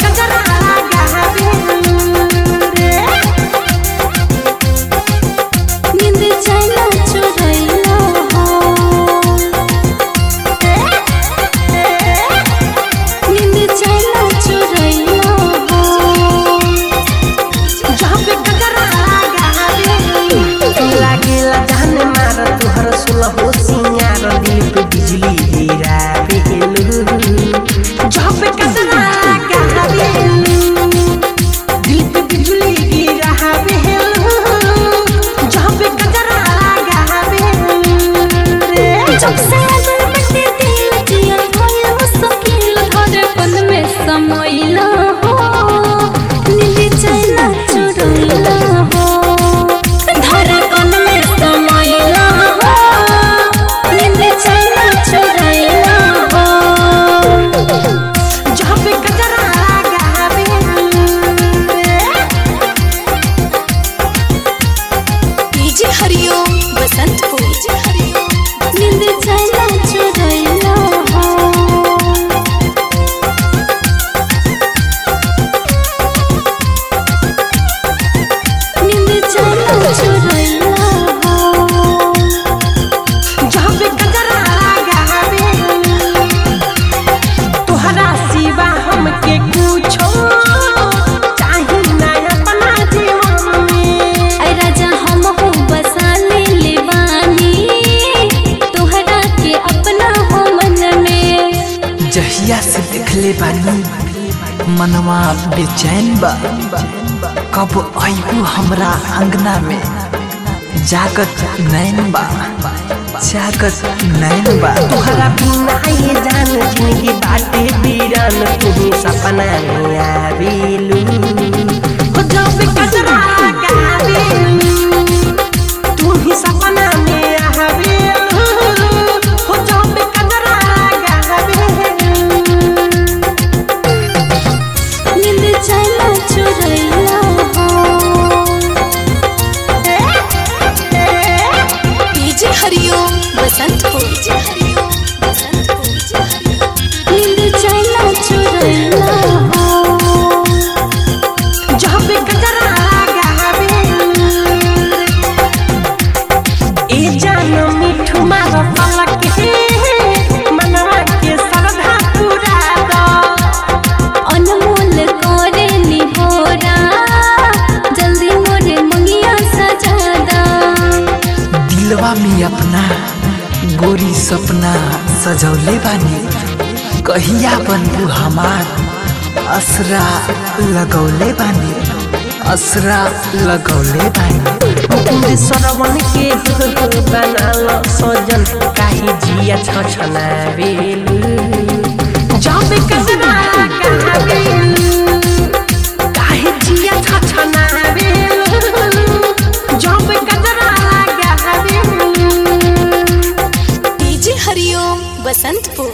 कजरा लगावेलू रे नींद चैना चुरैला हो नींद चैना चुरैला हो जहाँ पे कजरा लगावेलू लागेला जान मार तुहर सुलहो सिंगार दिल पे बिजली गिरावेलू जहाँ पे कजरा लगावेलू दिल पे बिजली गिरावेलू जहाँ पे कजरा लगावेलू रे जब से आदर बटे दिल जियल भयो सकील धड़कन में समैला हो नींद चैना चुरैला हो धड़कन में समैला हो नींद चैना चुरैला हो जहाँ पे कजरा लगावेलू रे डीजे हरिओम बसंत को डीजे हरिओम नींद चैना चुरैला हो नींद चैना चुरैला हो जहाँ पे कजरा लगावेलू तोहरा सिवा हमके कुछो चाही ना अपना जीवन में ऐ राजा हम हो बसा ले लेवानी तोहरा के अपना हो मन में जहिया से देखले बानी मनवा बेचैन बा कब आयु हमरा अंगना में जागत नैन बा जागत नैन बा तोहरा बिना ये जान जिंदगी बाटे बीरान तुम्ही सपना में आवेलू हो जहाँ पे कजरा लगावेलू तुम्ही सपना में आवेलू हो जहाँ पे कजरा लगावेलू नींद चैना चुरैला हो डीजे हरिओम बसंत को डीजे हरिओम बसंत को डीजे हरिओम नींद चैना चुरैला हो जहाँ पे कजरा लगावेलू ए जान मिठू मार पलक हे मनवा के श्रद्धा पूरा दो अनमोल करे निहोरा जल्दी मोरे मंगिया सजा दा दिलवा में अपना गोरी सपना सजौले बानी कहिया बनबू हमार असरा लगौले बानी असरा लगौले बानी पूरे सरवन के बनाल सजन काहे जिया छ छनावेलू जहाँ पे कजरा लगावेलू काहे जिया छ छनावेलू जहाँ पे कजरा लगावेलू डीजे हरिओम बसंतपुर